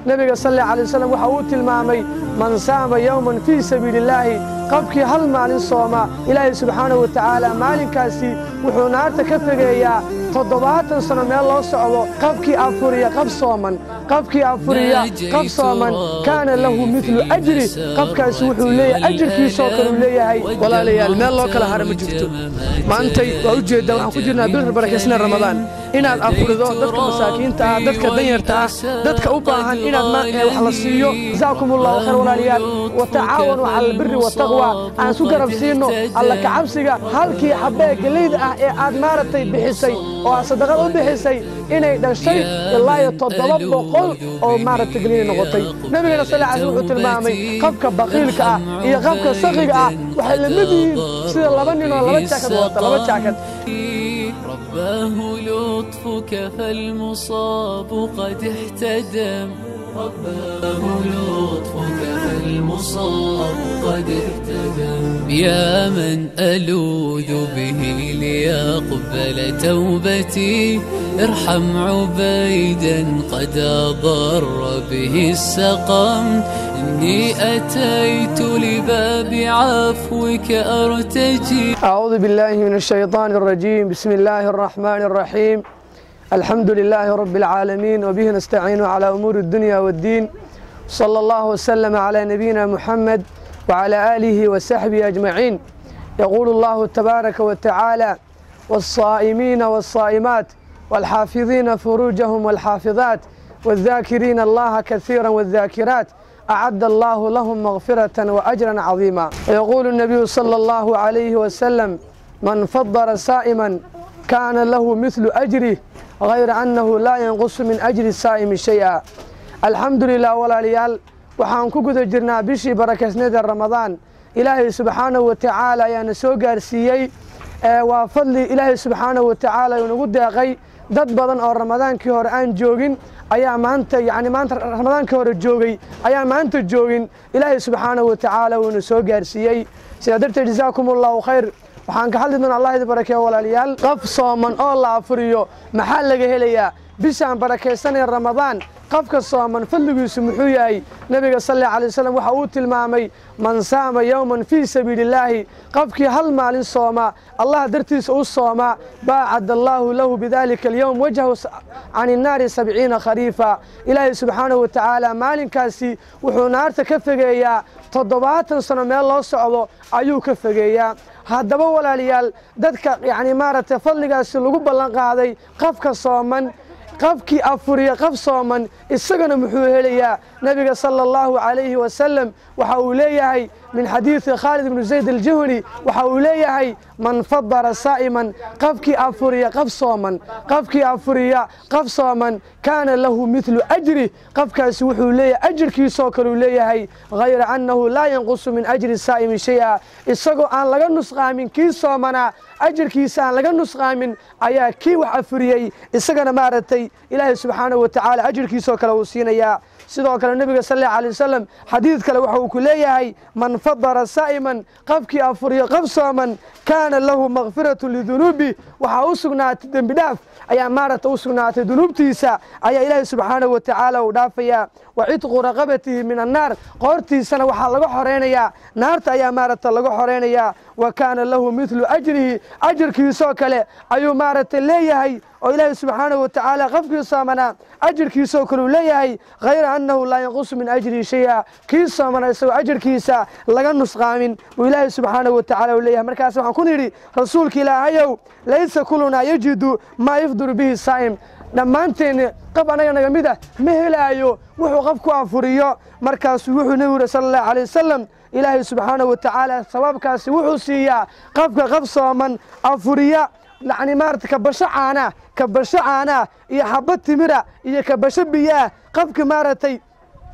nebiga sal alla alay wasalam waxa uu tilmaamay man saama yowman fii sabiili illaahi qofkii hal maalin sooma ilaahay subxaanahu wa tacaala maalinkaasi wuxuu naarta ka fegeeyaa toddobaatan sano meel loo socdo qofkii afuriya qab sooman qofkii afuriya qab sooman kaana lahu midlu ajri qofkaasi wuxuu leeyahay ajirkiisoo kale uu leeyahay walaalayaal meel loo kala hara ma jirto maantay waa ujeeddaa waxaan ku jirnaa bil barakaysna ramadaan inaad afurido dadka masaakiinta ah dadka danyarta ah dadka u baahan inaad wax la siiyo jazaakum allahu khayr walaalayaal watacaawanu cala albiri wataqwa aan isku garab siino alla kacabsiga halkii xabee geleyda ah ee aad maaragtay bixisay oo aad sadaqad u bixisay inay dhashay ilaa iyo toddoba boqol oo maaragtay gelina noqotay nebigana sal alay wuxuu tilmaamay qofka baqiilka ah iyo qofka saqiga ah waxay la mid yihiin sida laba nin oo laba jaakad wata laba jaakad رباه لطفك فالمصاب قد احتدم رباه لطفك فالمصاب قد اهتدم يا من ألوذ به ليقبل توبتي ارحم عبيدا قد أضر به السقم إني أتيت لباب عفوك أرتجي أعوذ بالله من الشيطان الرجيم بسم الله الرحمن الرحيم الحمد لله رب العالمين وبه نستعين على أمور الدنيا والدين صلى الله وسلم على نبينا محمد وعلى آله وصحبه أجمعين يقول الله تبارك وتعالى والصائمين والصائمات والحافظين فروجهم والحافظات والذاكرين الله كثيرا والذاكرات أعد الله لهم مغفرة وأجرا عظيما ويقول النبي صلى الله عليه وسلم من فضل سائما كان له مثل أجره غير أنه لا ينقص من أجر السائم شيئا الحمد لله ولا ليال waxaan ku guda jirnaa bishii barakaysnada ramadaan ilaahay subxaanahu wa tacaala ayaana soo gaarsiiyey waa fadli ilaahay subxaanahu wa tacaala inagu deeqay dad badan oo ramadaankii hore aan joogin ayaa maanta yani maanta ramadaankii hore joogay ayaa maanta joogin ilaahay subxaanahu wa tacaala uuna soo gaarsiiyey sidaa darteed jazaakum allahu khayr waxaan ka hadli doonaa allah idi barakeeyo walaalayaal qof sooman oo la afuriyo maxaa laga helayaa bishaan barakaysanaya ramadaan qofka sooman fadligiisu muxuu yahay nebiga sal alla alay wasalam waxa uu tilmaamay man saama yowman fii sabiili illaahi qofkii hal maalin sooma allah dartiisa u sooma baacad allaahu lahu bidalika alyowm wajhahu can innaari sabciina khariifa ilaahay subxaanahu wa tacaala maalinkaasi wuxuu naarta ka fegeeyaa toddobaatan sano meel loo socdo ayuu ka fegeeyaa haddaba walaalayaal dadka yacni maaragtay fadligaasi lagu ballan qaaday qofka sooman qofkii afuriya qof sooman isagana muxuu helayaa nebiga sala allahu calayhi wasalam waxa uu leeyahay min xadiidi khaalid ibnu zayd aljuhni waxa uu leeyahay man fadara saa'iman qofkii afuriya qof sooman qofkii afuriya qof sooman kaana lahu midlu ajri qofkaasi wuxuu leeyahay ajirkiisoo kale uu leeyahay hayra annahu laa yanqusu min ajri saa'imi shay-a isagoo aan laga nusqaamin kii soomanaa ajirkiisa aan laga nusqaamin ayaa kii wax afuriyey isagana maaragtay ilaahay subxaanahu wa tacaala ajirkiisoo kale uu siinayaa sidoo kale nebiga sal alla alay wasalam xadiid kale waxa uu ku leeyahay man fadara saa'iman qofkii afuriyo qof sooman kaana lahu makfiratu lidunuubi waxaa u sugnaatay dembi dhaaf ayaa maaragta u sugnaatay dunuubtiisa ayaa ilaahay subxaanahu wa tacaala uu dhaafayaa wa cidqu raqabatihi min annaar qoortiisana waxaa laga xoraynayaa naarta ayaa maaragta laga xoraynayaa wa kaana lahu midlu ajrihi ajirkiisoo kale ayuu maaragtay leeyahay oo ilaahay subxaanahu wa tacaala qofkii soomanaa ajirkiisoo kale uu leeyahay hayra annahu laa yanqusu min ajrihi shay-a kii soomana isagoo ajirkiisa laga nusqaamin buu ilaahay subxaanahu wa tacala uu leeyahay markaas waxaan ku nidhi rasuulka ilaahayow laysa kulunaa yajidu maa yafduru bihi saa'im dhammaanteenni qof annaga naga mid ah ma helaayo wuxuu qof ku afuriyo markaasuu wuxuu nebigu yuri sala allahu alay wasalam ilaahay subxaanahu wa tacaala sabaabkaasi wuxuu siiyaa qofka qof sooman afuriya yacni maarata kabasho caanaa kabasho caanaa iyo xabad timira iyo kabasho biyaah qofka maaragtay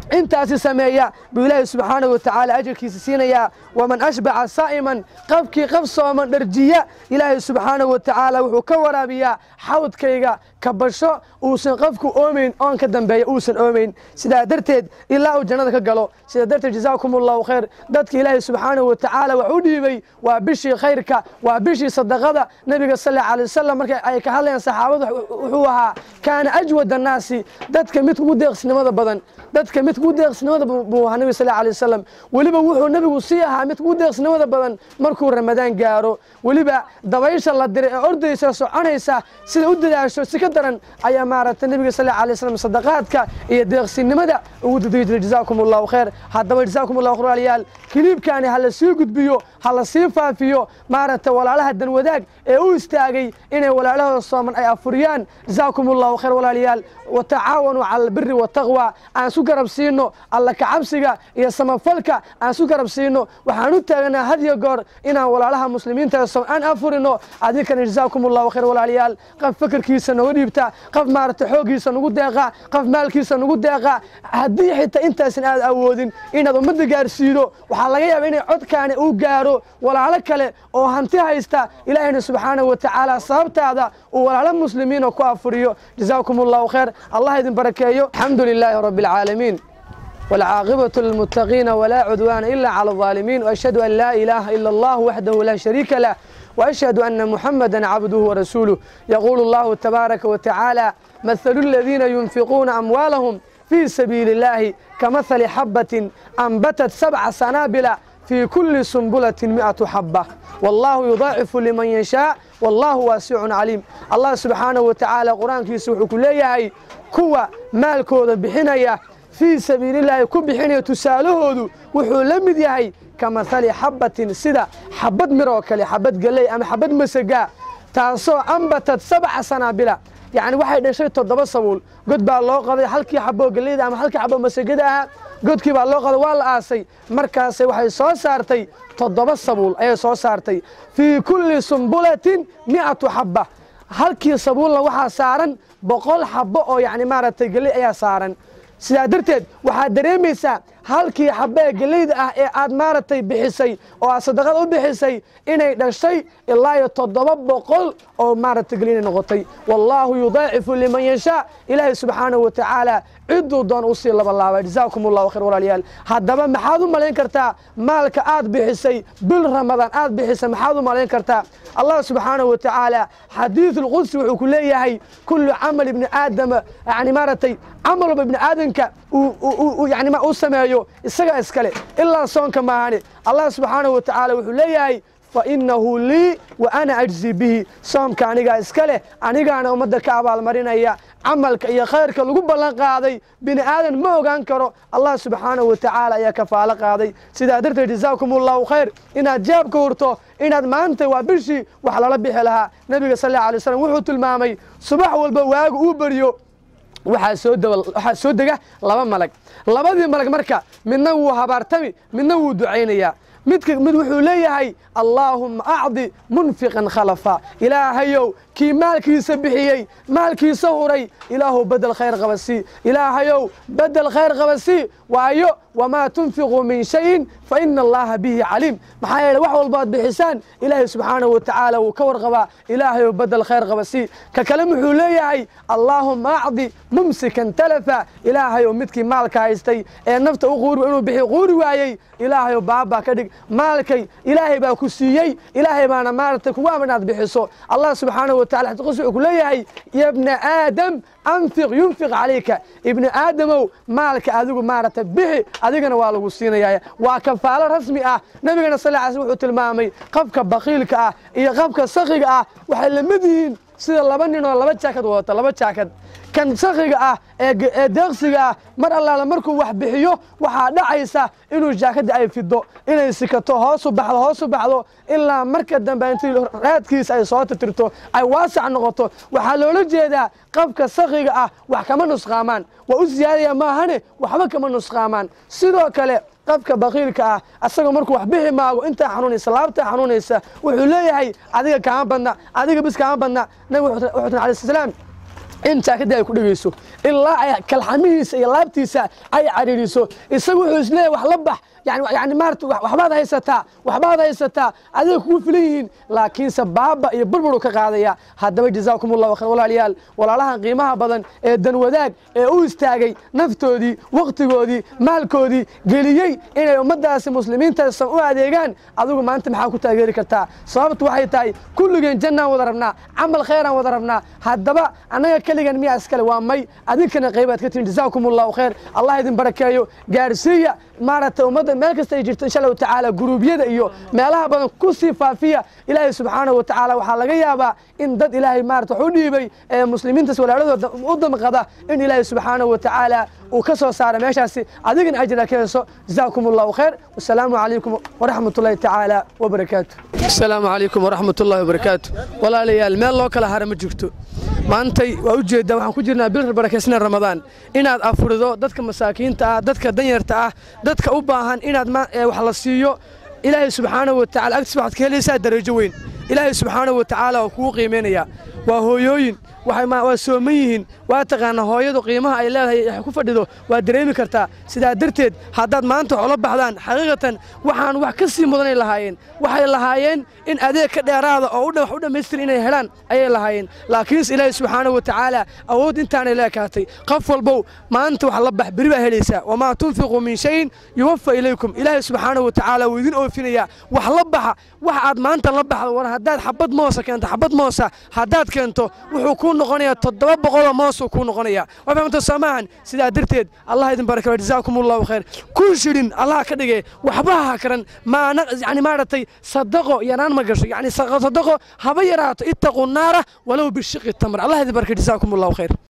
intaasi sameeya buu ilaahay subxaanahu watacaala ajarkiisa siinayaa waman ashbaca saa'iman qafkii qaf sooman dharjiya ilaahay subxaanahu watacaala wuxuu ka waraabiyaa xawdkayga kabasho uusan qofku oomayn oon ka dambeeya uusan oomayn sidaa darteed ilaa uu jannada ka galo sidaa darteed jazaakum allahu khayr dadka ilaahay subxaanahu watacaala wax u dhiibay waa bishii khayrka waa bishii sadaqada nebiga sal alla alay wasalam marka ay ka hadlayaan saxaabada wuxuu ahaa kaana ajwad annaasi dadka mid ugu deeqsinimada badan dadka mid ugu deeqsinimada buu ahaa nebiga sal alla alay wasalam weliba wuxuu nebigu sii ahaa mid ugu deeqsinimada badan markuu ramadaan gaaro weliba dabaysha la diray ee ordaysa soconaysa sida u dadaasho si ka daran ayaa maaragtay nebiga sal alla alay wasalam sadaqaadka iyo deeqsinimada ugu dadegi jiray jazaakum allahu khayr haddaba jazaakum allahu khayr walaalayaal kiliibkaani ha la sii gudbiyo ha la sii faafiyo maaragtay walaalaha danwadaag ee u istaagay inay walaalahooda sooman ay afuriyaan jazaakum allahu khayr walaalayaal watacaawanuu cala albiri wataqwa aan su garab siino alla kacabsiga iyo samafalka aan su garab siino waxaan u taaganaa hadiyo goor inaan walaalaha muslimiinta som aan afurino adinkana jazaakum allahu khayr walaalayaal qof fikirkiisa nooga dhiibta qof maaragtay xooggiisa nagu deeqa qof maalkiisa nagu deeqa haddii xitaa intaasan aad awoodin inaad ummadda gaarsiido waxaa laga yaaba inay codkaani uu gaaro walaalo kale oo hanti haysta ilaahayna subxaanahu watacaala sababtaada uu walaalo muslimiina ku afuriyo jazaakum allahu khayr allah idin barakeeyo alxamdu lilaahi rabbi alcaalamiin والعاقبة للمتقين ولا عدوان إلا على الظالمين وأشهد أن لا إله إلا الله وحده لا شريك له وأشهد أن محمدا عبده ورسوله يقول الله تبارك وتعالى مثل الذين ينفقون أموالهم في سبيل الله كمثل حبة أنبتت سبع سنابل في كل سنبلة مئة حبة والله يضاعف لمن يشاء والله واسع عليم الله سبحانه وتعالى قرآن كيسوح كلية كوى مالكوذا بحنية fii sabiilillaahi ku bixinaya tusaalahoodu wuxuu la mid yahay ka mahali xabbatin sida xabad mir oo kale xabad galley ama xabad masagaa taasoo ambatad sabca sanaabila yacni waxay dhashay toddoba sabuul god baa loo qaday halkii xaboo galleyda ama halkii xaboo masagada ahaa godkii baa loo qaday waa la aasay markaasay waxay soo saartay toddoba sabuul ayay soo saartay fii kulli sumbulatin mi'atu xabba halkii sabuulna waxaa saaran boqol xabbo oo yacni maaragtay galley ayaa saaran sidaa darteed waxaad dareemaysaa halkii xabee geleyda ah ee aad maaragtay bixisay oo aad sadaqada u bixisay inay dhashay ilaa iyo toddoba boqol oo maaragtay geli inay noqotay wallaahu yudaacifu liman yashaa ilaahay subxaanahu wa tacaala cidduu doon usii labalaaba jazaakum allahu khayr walaalayaal haddaba maxaad u malayn kartaa maalka aad bixisay bil ramadaan aad bixisay maxaad u malayn kartaa allah subxaanahu wa tacaala xadiidu lqudsi wuxuu ku leeyahay kullu camal ibni aadama yani maaragtay camal walba ibni aadamka yani uu sameeyo isagaa iskale ilaa soonka maahane allah subxaanahu wa tacaala wuxuu leeyahay fainahu lii wa ana ajzi bihi soomka anigaa iska leh anigaana ummadda ka abaalmarinaya camalka iyo khayrka lagu ballan qaaday bini aadan ma ogaan karo allah subxaanahu wa tacaala ayaa kafaalo qaaday sidaa darteed jazaakum allahu khayr inaad jaabka hurto inaad maanta waa bishii wax lala bixi lahaa nebiga sal alla alay slam wuxuu tilmaamay subax walba waagu uu beriyo waxaa soo daba waxaa soo dega laba malag labadii malag marka midna wuu habaartami midna wuu ducaynayaa midka mid wuxuu leeyahay allaahumma acdi munfiqan khalafa ilaahayow kii maalkiisa bixiyey maalkiisa huray ilaahu bedel khayr qaba sii ilaahayow bedel khayr qaba sii waayo wamaa tunfiquu min shayin fa ina allaha bihi caliim maxaa yeele wax walbaad bixisaan ilaahay subxaanahu wa tacaala wuu ka warqabaa ilaahayow bedel khayr qaba sii ka kale wuxuu leeyahay allaahumma acdi mumsikan talafa ilaahayow midkii maalka haystay ee nafta u quuri inuu bixi quuri waayey ilaahayow baabaa ka dhig maalkay ilaahay baa ku siiyey ilaahay baana maaragtay kugu amar inaad bixiso allah subxaanahu wa tacala xadiis wuxuu ku leeyahay ya bna aadam anfiq yunfiq calayka ibni aadamow maalka adigu maaragtay bixi adigana waa lagu siinaya waa kafaalo rasmi ah nebigana sal ly sl wuxuu tilmaamay qabka bakiilka ah iyo qabka sakiga ah waxay la mid yihiin sida laba nin oo laba jaakad wadata laba jaakad kan sakiga ah ee deeqsiga ah mar allaala markuu wax bixiyo waxaa dhacaysa inuu jaakadda ay fido inay sikato hoosu baxdo hoosu baxdo ilaa marka dambe intii raadkiisa ay soo titirto ay waasac noqoto waxaa loola jeedaa qabka sakiga ah wax kama nusqaamaan waa u siyaadaya maahane waxba kama nusqaamaan sidoo kale qabka bakiilka ah asagoo markuu wax bixi maago intaa xanuunaysa laabtaa xanuunaysa wuxuu leeyahay adiga kaama badna adiga bis kaama badna nabig wuxuu tiri alayh salaam in jaakadii ay ku dhegayso ilaa ay kalxamihiisa iyo laabtiisa ay cariiriso isagu wuxuu isleeyahay wax la bax yani yani maarata waxbaad haysataa waxbaad haysataa adiga kugu filan yihiin laakiinse baaba iyo burburu ka qaadaya haddaba jazaakum allahu khayr walaalayaal walaalahan qiimaha badan ee dan wadaag ee u istaagay naftoodii wakhtigoodii maalkoodii geliyey inay ummaddaasi muslimiintaasa u adeegaan adigu maanta maxaa ku taageeri kartaa sababtu waxay tahay kulligeen jannaan wada rabnaa camal khayraan wada rabnaa haddaba annaga keligan miyaa iskale waa may adinkana qaybaad ka tihin jazaakum allahu khayr allah idin barakeeyo gaarsiiya maaragtay ummadda meel kasta ay jirto insha allahu tacaala guruubyada iyo meelaha badan ku sii faafiya ilaahay subxaanahu wa tacaala waxaa laga yaabaa in dad ilaahay maarata wax u dhiibay ee muslimiintaas walaaladooda u damqada in ilaahay subxaanahu wa tacaala uu ka soo saara meeshaasi adigana ajra ka heeso jazaakum allahu khayr wasalaamu calaykum waraxmat ullahi tacaala wabarakaatu asalaamu calaykum waraxmat ullahi wabarakaatu walaalayaal meel loo kala hara ma jirto maantay waa ujeedaa waxaan ku jirnaa bil barakaysna ramadaan inaad afurido dadka masaakiinta ah dadka danyarta ah dadka u baahan inaad wax la siiyo ilaahay subxaanahu wa tacala agtiis waxaad ka helaysaa darajo weyn ilaahay subxaanahu wa tacaala waa kugu qiimaynayaa waa hooyooyin waa sooman yihiin waa taqaanaa hooyadu qiimaha ay leedahay ku fadhido waa dareemi kartaa sidaa darteed haddaad maanta wax ula baxdaan xaqiiqatan waxaan wax ka sii mudanay lahaayeen waxay lahaayeen in adeeg ka dheeraada oo wax u dhammaystir inay helaan ayay lahaayeen laakiinse ilaahay subxaanahu wa tacaala awood intaanay leekaatay qof walbow maanta wax la bax beri baa helaysaa wamaa tunfiquu min shayin yuwafa ilaykum ilaahay subxaanahu wa tacaala wuu idin oofinayaa wax la baxa wax aad maanta la baxdo war haddaad xabad moosa keento xabad moosa haddaad keento wuxuu kuu noqonayaa toddoba boqoloo moosuu kuu noqonayaa waa fahamta soomaahan sidaa darteed allah idin baraka jazaakum allahu khayr kun shidhin allah ka dhige waxba ha karan maana yani maaragtay sadaqo yaraan ma gasho yani sadaqo haba yaraato ittaquu naara walow bishiqi tamr allah idin baraka jazaakum allahu khayr